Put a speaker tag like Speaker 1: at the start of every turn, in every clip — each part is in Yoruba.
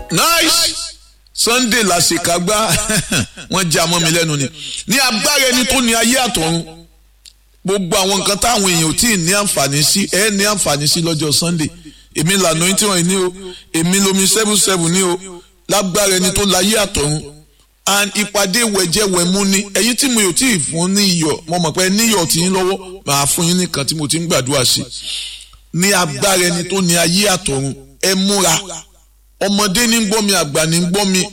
Speaker 1: nice sunday làṣekágbá wọn já mọ́ mi lẹ́nu ni ní agbára ẹni tó ní ayé àtọ̀run gbogbo àwọn nǹkan táwọn èèyàn ò tí ì ní àǹfààní sí ẹ ní àǹfààní sí lọ́jọ́ sunday èmi lànà tí wọ́n ní o èmi lomi seven seven ní o lágbára ẹni tó láyé àtọ̀run and ìpàdé wẹ̀jẹ̀wẹ̀mú ni ẹ̀yin tí mo yò tí ì fún ní iyọ̀ mo mọ̀ pé níyọ̀ tí ń lọ́wọ́ màá fún yín nìkan tí mo ti ń gbàdúrà sí ní agbára ẹni tó ní ayé àtọ̀run ẹ múra ọmọdé ní gbọ́ mi àgbà ní gbọ́ mi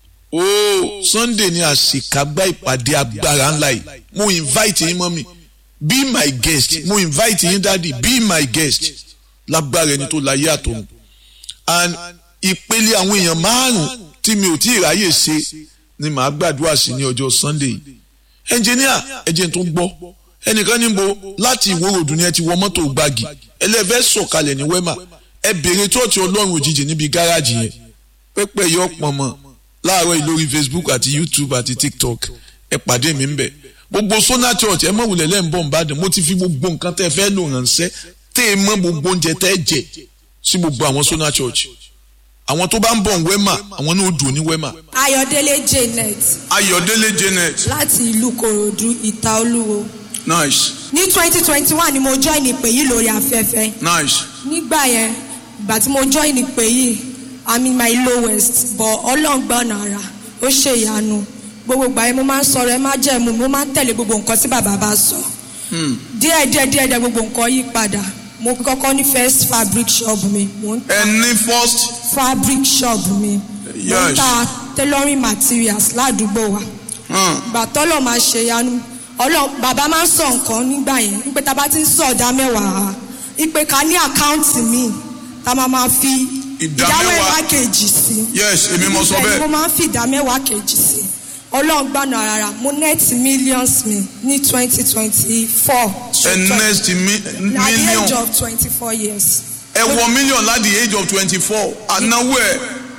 Speaker 1: ooo sunday ní àṣekágbá ìpàdé agbára ńlá yìí mo invite yín mọ́ mi be my guest mo invite yín dáàdi be my guest lágbára ẹni tó láyé àtọ̀run and ìpele àwọn èèyàn márùn tí mi ò tí ì ráyè ṣe ni màá gbàdúrà sí ní ọjọ́ sunday ẹnjìníà ẹjẹ tó ń gbọ́ ẹnìkan níbo láti ìwòròdú ni ẹ ti wọ mọ́tò gbági ẹlẹ́fẹ́ sọ̀kalẹ̀ ní wẹ́mà ẹ bèrè tóòtù ọlọ́run òjijì níbi gáràjì yẹn pẹ́pẹ́ yọ pọ̀nmọ́ láàárọ̀ yìí lórí facebook àti youtube àti tiktok ẹ pàdé mi ń bẹ̀ gbogbo sona church ẹ mọ̀ wulẹ̀ lẹ́ ń bọ̀ nìbàdàn mo ti fi gbogbo nǹkan tẹ́ fẹ́ lò ránṣẹ́ tẹ́ ẹ mọ̀ gbogbo oúnjẹ tẹ́ jẹ sí gbogbo àwọn sona church àwọn tó bá ń bọ̀ wẹ́mà àwọn náà ó dùn ní wẹ́mà.
Speaker 2: ayọ̀délé janet
Speaker 1: ayọ̀délé janet
Speaker 2: láti ìlú kòròdú ìta olúwo
Speaker 1: nice
Speaker 2: ní twenty twenty one ni mo join ìpè yìí lórí afẹ́fẹ́
Speaker 1: nice
Speaker 2: nígbà yẹn ìgbà tí mo join ìpè yìí i'm in my lowest but ọlọ́ngbọ́n ara ó ṣe ìyanu gbogbo ìgbà yẹn mo máa ń sọ̀rọ̀ ẹ má jẹ́ mu mo máa ń tẹ̀lé gbogbo nǹkan tí bàbá bá sọ díẹ̀ díẹ̀ díẹ̀ díẹ̀ gbogbo nǹkan yí padà mo kọ́kọ́ ní first fabric shop mi mo ń
Speaker 1: ẹ ní first
Speaker 2: fabric shop mi mo ń
Speaker 1: Yes.
Speaker 2: ta tailoring materials ládùúgbò wa ìgbà tọ́lọ̀ máa ṣe yanu ọlọ́ bàbá máa ń sọ nǹkan nígbà yẹn wípé tá a bá ti ń sọ ọ̀dà mẹ́wàá wípé ká ní àkáǹtì míì tá a máa máa fi
Speaker 1: Ìdá
Speaker 2: ìdá
Speaker 1: mẹ́wàá.
Speaker 2: mẹ́wàá kejì sí.
Speaker 1: yes èmi mo sọ
Speaker 2: Ibẹ̀ ni
Speaker 1: bẹ́ẹ̀
Speaker 2: mo máa ń fi ìdá mẹ́wàá kejì sí. ọlọ́run gbàna rárá mo net millions mi ní twenty twenty four.
Speaker 1: ẹ next mi-
Speaker 2: na the age
Speaker 1: million
Speaker 2: of twenty four years.
Speaker 1: ẹ wọ million láti the age of twenty four ànáwó ẹ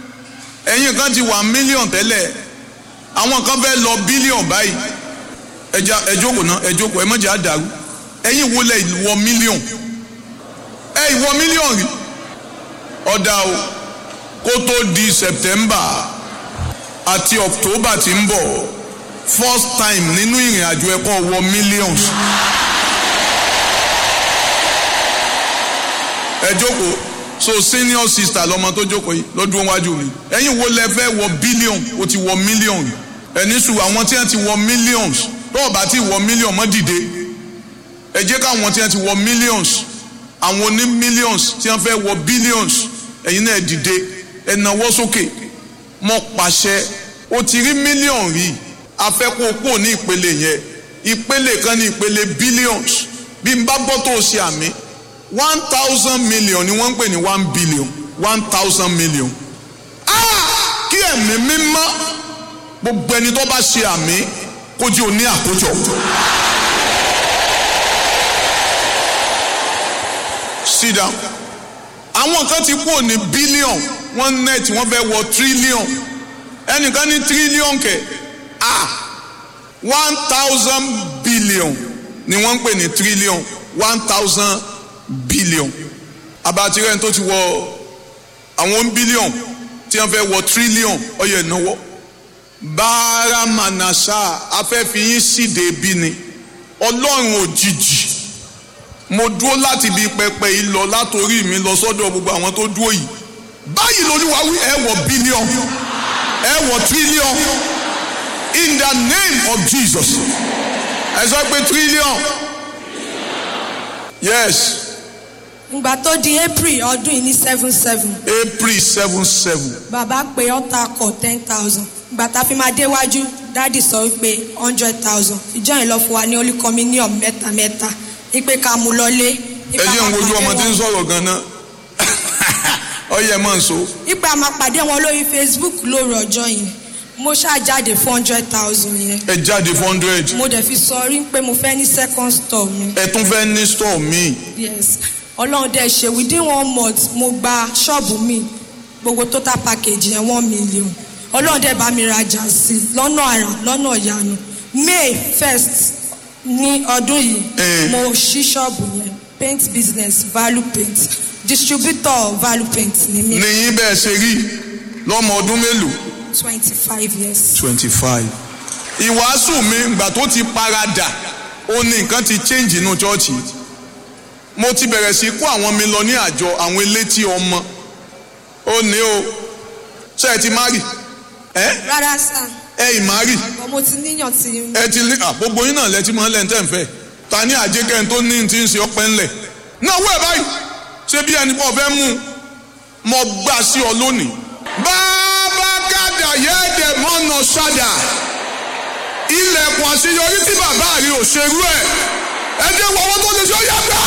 Speaker 1: ẹ̀yin kan ti wà million tẹ́lẹ̀ àwọn kan fẹ́ lọ billion báyìí ẹja ẹ jókòó náà ẹ jókòó ẹ mọ̀jẹ̀ àdàrú ẹ̀yin wo lẹ wọ million ẹ ìwọ million rí ọ̀dà o kó tó di september àti october ti ń bọ̀ first time nínú ìrìn àjò ẹ̀kọ́ wọ millions. ẹ jókòó so senior sister lọmọ tó jókòó yìí lọ́dún wájú mi ẹ̀yin wo lẹ fẹ́ wọ billion o ti wọ million ẹni sùn àwọn tí wọ́n ti wọ millions tó o bá ti wọ million mọ́ dìde ẹ jẹ́ káwọn tí wọ́n ti wọ millions àwọn oní millions tí wọ́n fẹ́ wọ billions ẹ̀yin náà dìde ẹ nawọ́ sókè mọ́ pàṣẹ o ti rí million rí afẹ́kọ̀ọ́pọ̀ ní ìpele yẹn ìpele kan ní ìpele billions bí n bá gbọ́ tó o ṣe àmì one thousand million ni wọ́n ń pè ní one billion one thousand million. Ah! kí ẹ̀mí mímọ́ gbogbo ẹni tó bá ṣe àmì kó jí o ní àkójọ. sit down. àwọn kan ti kúrò ní billion wọ́n net wọ́n fẹ́ wọ trillion ẹnìkan ní trillion kẹ̀ ah one thousand billion ni wọ́n ń pè ní trillion one thousand billion abatirẹ́ni tó ti wọ àwọn billion tí wọ́n fẹ́ wọ trillion ọyọ ìnáwó báramanasa afẹ́fiyín síde bí ni ọlọ́run òjijì mo dúró láti ibi pẹpẹ yìí lọ látòrí mi lọ sọ́dọ̀ gbogbo àwọn tó dúró yìí báyìí lolúwa wí ẹ wọ billion ẹ wọ trillion in the name of jesus ẹ sọ pé trillion yes
Speaker 2: ìgbà tó di april ọdún yìí ní seven seven
Speaker 1: april seven seven
Speaker 2: bàbá pé ọ̀tá kọ̀ ten thousand ìgbà tá a fi máa déwájú dáàdì sọ wípé hundred thousand ìjọ yìí lọ fún wa ní holy communion mẹ́ta mẹ́ta ipe ká mú lọlé.
Speaker 1: ẹ jẹ́ ń wojú ọmọ tí ń sọ̀rọ̀ gan-an ọyẹ mọ̀ n so
Speaker 2: ipe a máa pàdé wọn lórí facebook lóru ọjọ́ yẹn mo ṣáà jáde four hundred thousand yẹn
Speaker 1: ẹ jáde four hundred
Speaker 2: mo dẹ̀ fi sọ rí pé mo fẹ́ ní second store mi
Speaker 1: ẹ tún fẹ́ ní store míì
Speaker 2: yes ọlọ́run dẹ̀ ṣe within one month mo gba ṣọ́ọ̀bù mi gbogbo total package yẹn one million ọlọ́run dẹ̀ bá mi rajà sí i lọ́nà àrà lọ́nà ìyanu may first ní ọdún yìí
Speaker 1: Eh.
Speaker 2: mo ṣí ṣọ́ọ̀bù yẹn paint business value paint distributor value paint ni mi
Speaker 1: nìyí bẹ́ẹ̀ ṣe rí lọ́mọ ọdún mélòó
Speaker 2: twenty five years.
Speaker 1: twenty five. ìwàásù mi ìgbà tó ti paradà ó ní nǹkan ti change inú chọ́ọ̀chì mo ti bẹ̀rẹ̀ sí kó àwọn mi lọ ní àjọ àwọn elétí ọmọ ó ní o ṣé ẹ ti márì ẹ
Speaker 2: rárá sá
Speaker 1: ẹ ì márì
Speaker 2: but mo ti níyàn tí
Speaker 1: ẹ ti lé à, gbogbo yín náà lẹ ti mọ lẹ́ńtẹ́ ń fẹ́ ta ní àjẹkẹ́ tó ní ti ń ṣe ọpẹ́ ńlẹ̀ náà wẹ̀ báyìí ṣé bí ẹni pọ̀ fẹ́ mú un mo gbà sí ọ lónìí. bàbá gàdà yẹ́ẹ̀dẹ̀ mọ́nà ṣáda ilẹ̀kùn àṣeyọrí tí bàbá rí ò ṣerú ẹ̀ ẹ jẹ́ wọ owó tó lè ṣe ó yá gbà.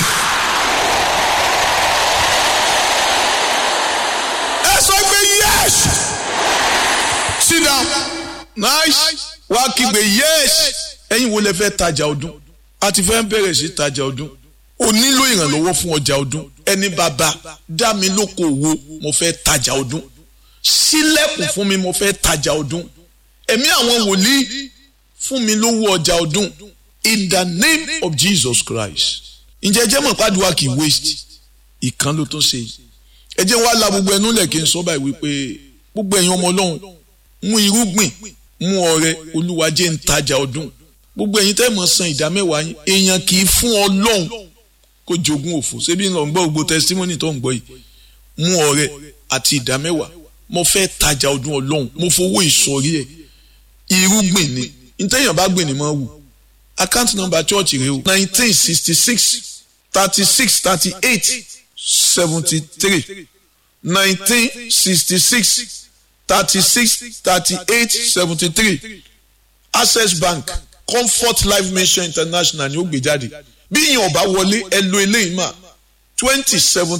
Speaker 1: ẹ sọ pé yes sit down nice wá kígbe yes ẹ̀yin wo lẹ fẹ́ tajà ọdún a ti fẹ́ bẹ̀rẹ̀ sí tajà ọdún o nílò ìrànlọ́wọ́ fún ọjà ọdún ẹni bàbá dá mi lóko òwò mo fẹ́ tajà ọdún sílẹ̀kùn fún mi mo fẹ́ tajà ọdún ẹ̀mí àwọn wòlíì fún mi lówó ọjà ọdún in the name of Jesus Christ ǹjẹ́ jẹ́ mọ̀ pàdùwà kì í waste ìkan ló tún ṣe ẹ jẹ́ wá la gbogbo ẹnu lẹ̀ kí n sọ báyìí wípé gbogbo ẹ̀yin ọmọ ọlọ́run mú irúgbìn mú ọrẹ olúwa jẹ́ ń tajà ọdún gbogbo ẹ̀yin tẹ́ mọ̀ san ìdá mẹ́wàá yín èèyàn kì í fún ọlọ́run kó jogún òfò ṣébí ń lọ ń gbọ́ gbogbo testimony tó ń gbọ́ yìí mú ọrẹ àti ìdá mẹ́wàá mo fẹ́ tajà ọdún ọlọ́run mo fowó ìsọ̀rí ẹ̀ irúgbìn ni ntẹ́yìn bá gbìn ni mo wù account number church rẹ o nineteen sixty six thirty six thirty eight seventy three nineteen sixty six thirty six thirty eight seventy three access bank comfort life mission international ni ó gbé jáde bí ìyẹn ọba wọlé ẹ lo eléyìí mà twenty seven